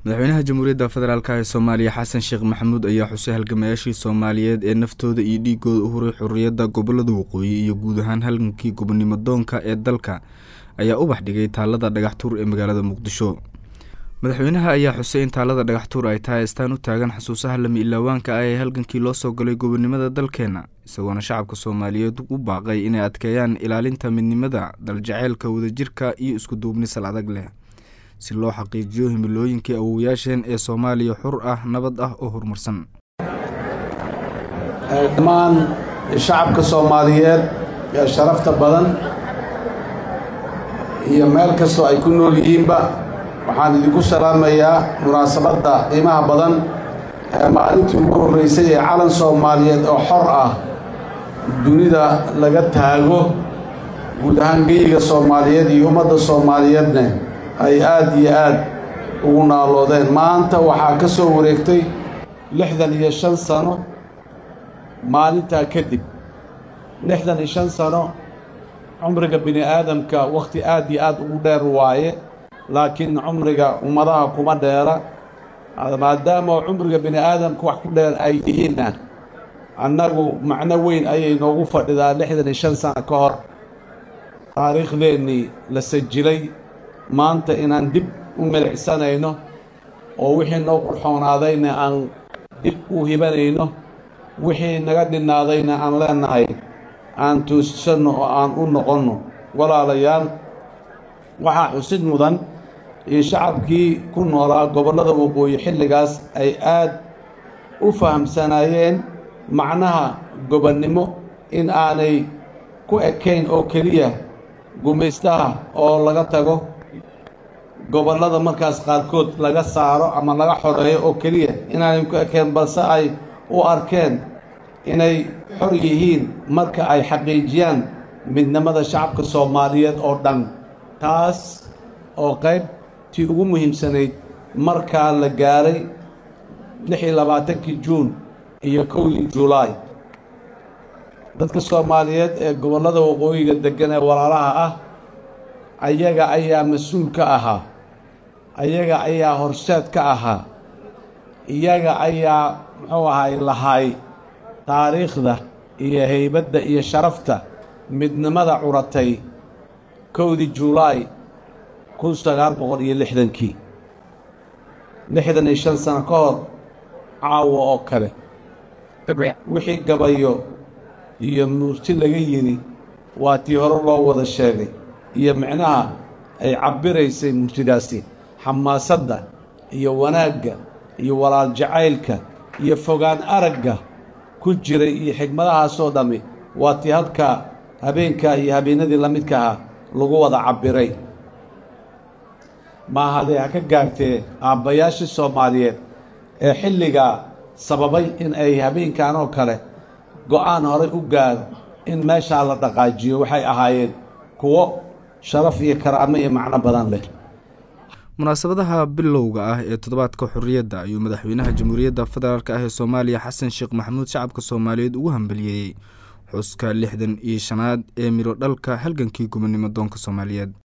madaxweynaha jamhuuriyadda federaalk ee soomaaliya xasan sheekh maxamuud ayaa xusay halgamayaashii soomaaliyeed ee naftooda iyo dhiigooda u huray xorriyadda gobolada waqooyi iyo guud ahaan halgankii gobonimo doonka ee dalka ayaa ubax dhigay taalada dhagaxtuur ee magaalada muqdisho madaxweynaha ayaa xusay in taalada dhagaxtuur ay tahay astaan u taagan xasuusaha lama ilaawaanka ah ee halgankii loo soo galay gobonimada dalkeenna isagoona shacabka soomaaliyeed u baaqay inay adkeeyaan ilaalinta midnimada daljaceylka wadajirka iyo iskuduubni sal adag leh si loo xaqiijiyo himilooyinkii awowayaasheen ee soomaaliya xur ah nabad ah oo horumarsan dhammaan shacabka soomaaliyeed ee sharafta badan iyo meel kastoo ay ku nool yihiinba waxaan idinku salaamayaa munaasabadda qiimaha badan ee maalintii ugu horraysay ee calan soomaaliyeed oo xor ah dunida laga taago guud ahaan geyiga soomaaliyeed iyo ummadda soomaaliyeedne ay aad iyo aad ugu naaloodeen maanta waxaa ka soo wareegtay lixdan iyo shan sano maalintaa kadib lixdan iyo shan sano cumriga bini aadamka wakhti aad iyo aad ugu dheer waaye laakiin cumriga ummadaha kuma dheera maadaama cumriga bini aadamka wax ku dheer ay yihiinna annagu macno weyn ayay noogu fadhidaa lixdan iyo shan sano ka hor taariikhdeennii la sajilay maanta inaan dib u milicsanayno oo wixii noo qurxoonaadayna aan dib u hibanayno wixii naga dhinnaadayna aan leennahay aan toosisanno oo aan u noqonno walaalayaal waxaa xusid mudan in shacabkii ku noolaa gobollada waqooyi xilligaas ay aad u fahamsanaayeen macnaha gobonnimo in aanay ku ekayn oo keliya gumaystaha oo laga tago gobollada markaas qaarkood laga saaro ama laga xoreeyo oo keliya inaanay ku ekeen balse ay u arkeen inay xor yihiin marka ay xaqiijiyaan midnimada shacabka soomaaliyeed oo dhan taas oo qaybtii ugu muhiimsanayd markaa la gaaray lix iyo labaatankii juun iyo kowdii julaay dadka soomaaliyeed ee gobollada waqooyiga deggan ee walaalaha ah ayaga ayaa mas-uul ka ahaa ayaga ayaa horseed ka ahaa iyaga ayaa muxuu ahay lahay taariikhda iyo haybadda iyo sharafta midnimada curatay kowdii julaay kun sagaal boqol iyo lixdankii lixdan iyo shan sano ka hor caawa oo kale wixii gabayo iyo murti laga yidhi waa tii hore loo wada sheegay iyo micnaha ay cabbiraysay murtidaasi xamaasadda iyo wanaagga iyo walaal jacaylka iyo fogaan aragga ku jiray iyo xigmadahaasoo dhammi waa tii halkaa habeenkaa iyo habeenadii la midka ahaa lagu wada cabbiray maahadee ha ka gaartee aabbayaashii soomaaliyeed ee xilligaa sababay in ay habeenkan oo kale go'aan horay u gaaro in meeshaa la dhaqaajiyo waxay ahaayeen kuwo sharaf iyo karaamo iyo macno badan leh munaasabadaha bilowga ah ee toddobaadka xorriyadda ayuu madaxweynaha jamhuuriyadda federaalk ah ee soomaaliya xasan sheekh maxamuud shacabka soomaaliyeed ugu hambaliyeeyey xuska lixdan iyo shanaad ee midho dhalka halgankii gobonimo doonka soomaaliyeed